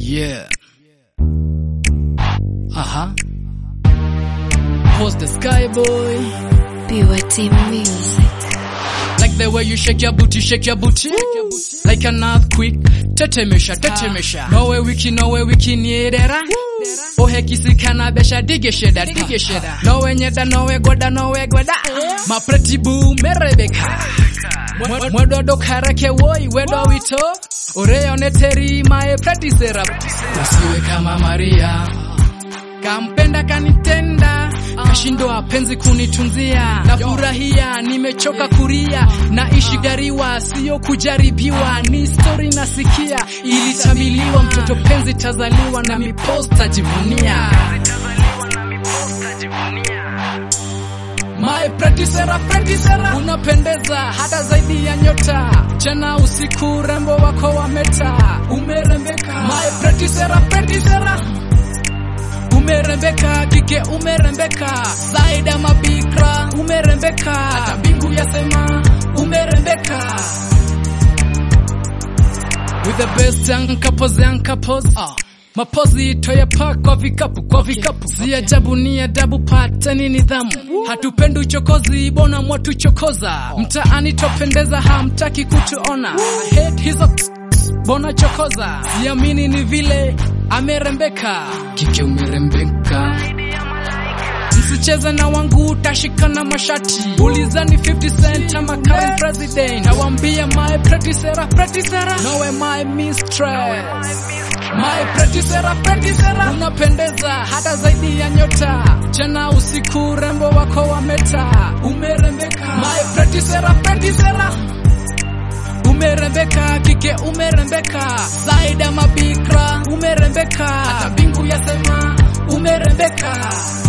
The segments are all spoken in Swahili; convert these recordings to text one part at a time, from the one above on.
Yeah. Uh-huh. Post the sky boy. BYT Music. Like the way you shake your booty, shake your booty. Like an earthquake. Tetemesha, tetemesha. Nowe wiki, nowe wiki nyerera. Ohe kisikana besha dige sheda, dige sheda. Nowe nyeda, nowe goda, nowe goda. My pretty boo, merebeka. Mwe- Mwedodo karake woi, wedo wito. Oreone teri, my pretty serap. Usiwe kama Maria. Kampenda kanitenda, kashindwa penzi kunitunzia. Nafurahia, nimechoka kuria, naishi gariwa, siyo kujaribiwa. Ni story nasikia, ilitamiliwa, mtoto penzi tazaliwa na miposta jivunia. My pretty Sarah, pretty Sarah, unapendeza hata zaidi ya nyota. Jana usiku rembo wako wameta, umerembeka. My pretty Sarah, pretty Sarah umerembeka kike umerembeka zaidi ya mabikra umerembeka hata mbingu yasema umerembeka with the best young couples young couples uh. mapozi toyapa kwa vikapu kwa vikapu si ajabu ni adabu pateni nidhamu hatupendi uchokozi bona mwatuchokoza mtaani twapendeza hamtaki kutuona I hate hizo bona chokoza siamini ni vile amerembeka kike umerembeka msicheze na wangu utashikana mashati ulizani 50 cent ama current president nawambia my pretty Sarah, pretty Sarah. nowe my mistress my pretty Sarah, pretty Sarah. unapendeza hata zaidi ya nyota jana usiku rembo wako wameta umerembeka my pretty Sarah, pretty Sarah umerembeka kike umerembeka zaidi ya mabikra umerembeka hata mbingu yasema umerembeka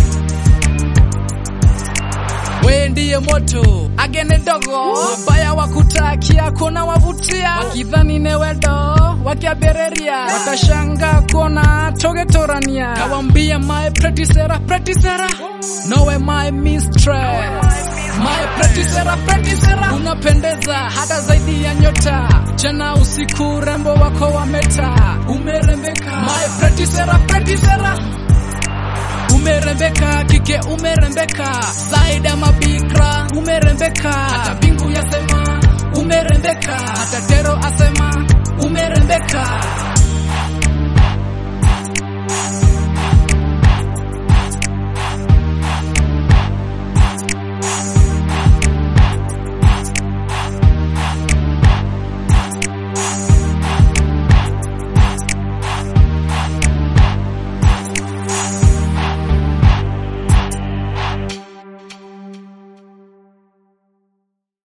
we ndiye moto agene dogo wabaya wakutakia kuna wavutia wakidhani newedo wakiabereria watashanga kuona togetorania kawambia my pretty Sarah, pretty Sarah. nowe my mistress My pretty Sarah, pretty Sarah. Unapendeza hata zaidi ya nyota. Jana usiku rembo wako wameta. Umerembeka. My pretty Sarah, pretty Sarah. Umerembeka kike umerembeka zaidi ya mabikra umerembeka hata mbingu yasema umerembeka hata tero asema umerembeka